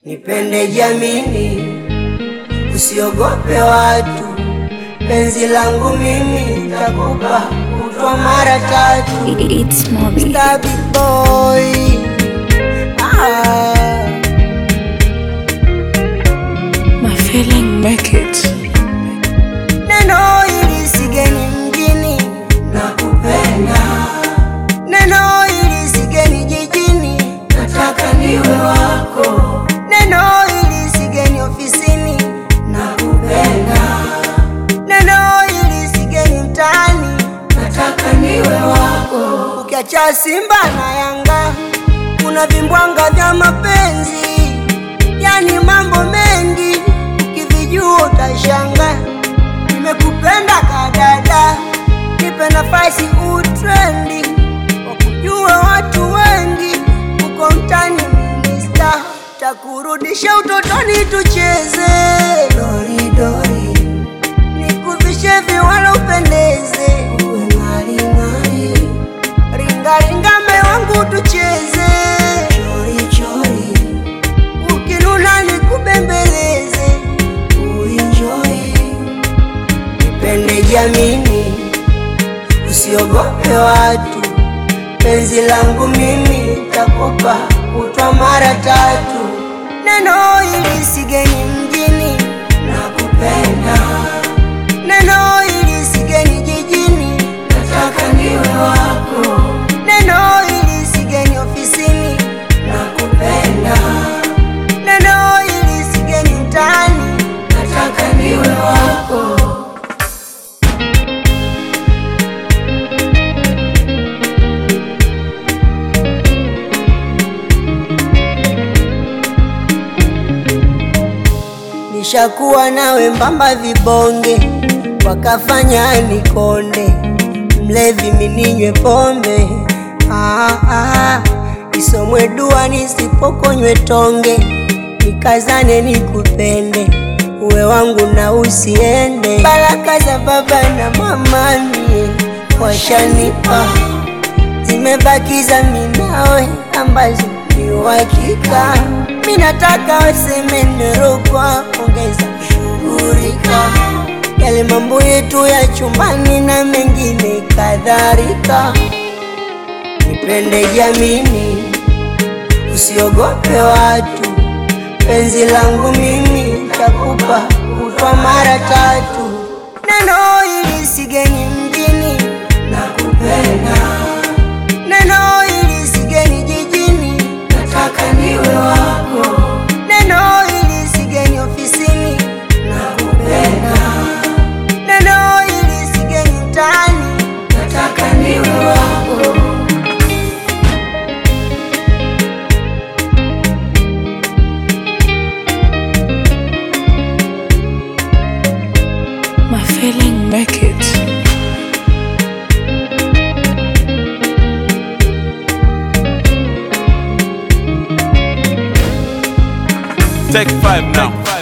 Nipende jamini, usiogope watu, penzi langu mimi takupa kutwa mara tatu. It's Moby. Stabby boy ah. My feeling make it. Neno hili sigeni mjini, nakupenda. Neno hili sigeni jijini, nataka niwe wako. Neno hili sigeni ofisini, nakupenda. Neno hili sigeni mtaani, nataka niwe wako. Ukiacha Simba na Yanga, kuna vimbwanga vya mapenzi, yani mambo mengi, ukivijua utashanga. Nimekupenda kadada, nipe nafasi utrendi, wakujue watu wengi, uko mtani minista, takurudisha utotoni tucheze doridori, nikuvishe viwala upendeze, uwe ng'aring'ari, ringaringa me wangu tucheze chorichori, ukinuna nikubembeleze, uenjoy Nipende jamini, usiogope watu, penzi langu mimi takupa kutwa mara tatu. Neno hili sigeni mjini, nakupenda. Neno hili sigeni jijini, nataka niwe wako. Neno hili sigeni ofisini, nakupenda. Neno hili sigeni mtaani, nataka niwe wako. Nishakuwa nawe mbamba vibonge, wakafanya nikonde, mlevi mininywe pombe ah, ah, isomwe dua nisipokonywe tonge, nikazane nikupende, uwe wangu na usiende. Baraka za baba na mama mie washanipa, zimebaki za minawe ambazo ni uhakika. Mi nataka waseme nirogwa, ongeza kushughulika yale mambo yetu ya chumbani na mengine kadhalika. Nipende jamini, usiogope watu, penzi langu mimi takupa kutwa mara tatu. Neno hili sigeni mjini, nakupenda. Neno hili sigeni jijini, nataka niwe wako. Neno hili sigeni ofisini, nakupenda. Neno hili sigeni mtaani, nataka niwe wako. My feeling make it. Take five now.